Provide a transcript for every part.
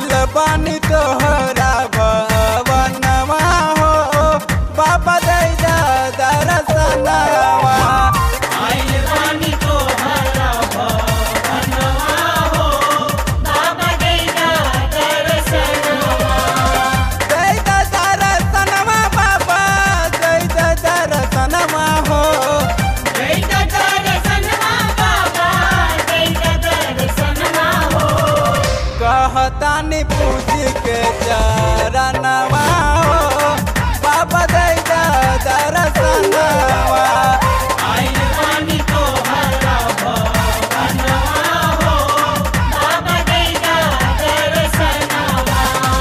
आइल बानी तोहरा भवनवा हो बाबा दे दा दर्शनवा आइल बानी तोहरा भवनवा हो बाबा गैया दर्शनवा दे दा दर्शनवा बाबा दे दा दर्शनवा हो गैया दर्शनवा बाबा गैया दर्शनवा हो कहतानी पूजी के चरणवा हो बाबा दे दा दर्शनवा आइल बानी तोहरा भवनवा हो बाबा गैया दर्शनवा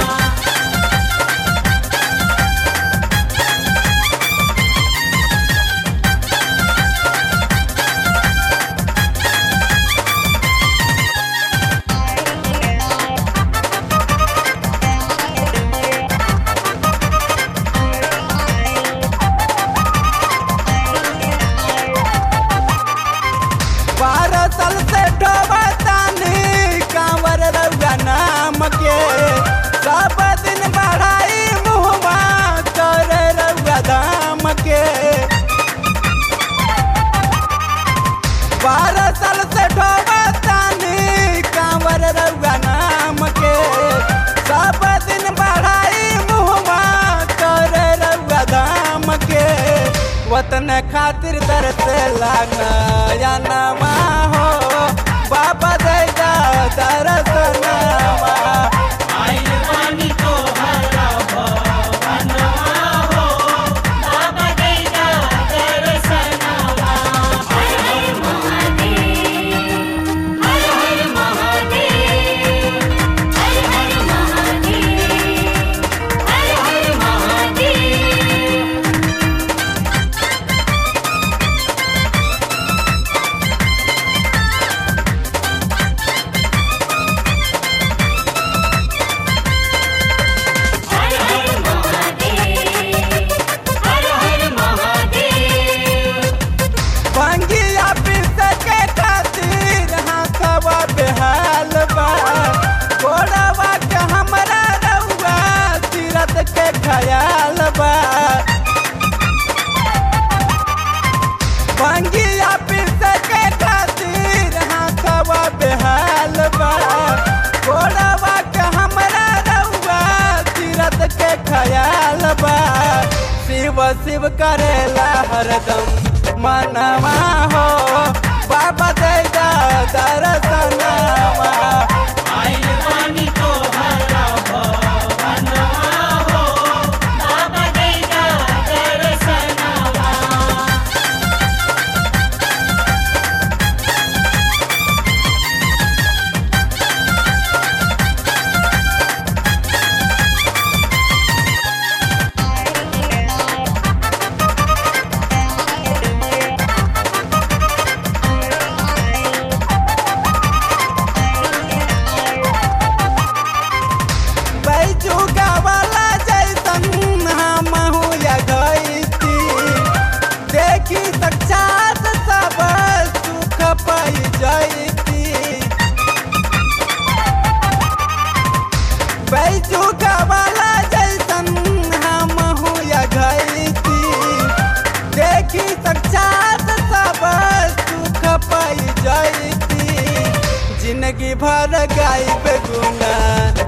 बारह साल से ढोबतानी कांवर रउआ नाम के सब दिन बढ़ाई मुहवा करे रउआ दाम के बारह साल से ढोबतानी कांवर रउआ नाम के सब दिन बढ़ाई मुहवा करे रउआ दाम के वतन खातिर दर्द लागना हो बाबा दे दा दर्शनवा आइल बानी तोहरा भवनवा हो बाबा गैया दर्शनवा हर हर महादेव हर हर महादेव हर हर महादेव हर हर महादेव हर हर महादेव हर हर महादेव पंगिया पिस के खातिर हाथवा बेहाल बा गोड़वा के हमरा रउआ तीरथ के खयाल बा पंगिया पिस के खातिर हाथवा बेहाल बा गोड़वा के हमरा रउआ तीरथ के खयाल बा शिव शिव करेला हरदम मनवा हो बाबा दे दा दर्शनवा आइल बानी तोहरा भवनवा हो बाबा गैया दर्शनवा बैजुगा वाला जैसन हमहू या गईती देखी साक्षात सब सुख पाई जैती बैजुगा वाला जैसन हमहू या गईती देखी साक्षात सब सुख पाई जैती जिंदगी भर गाई गुना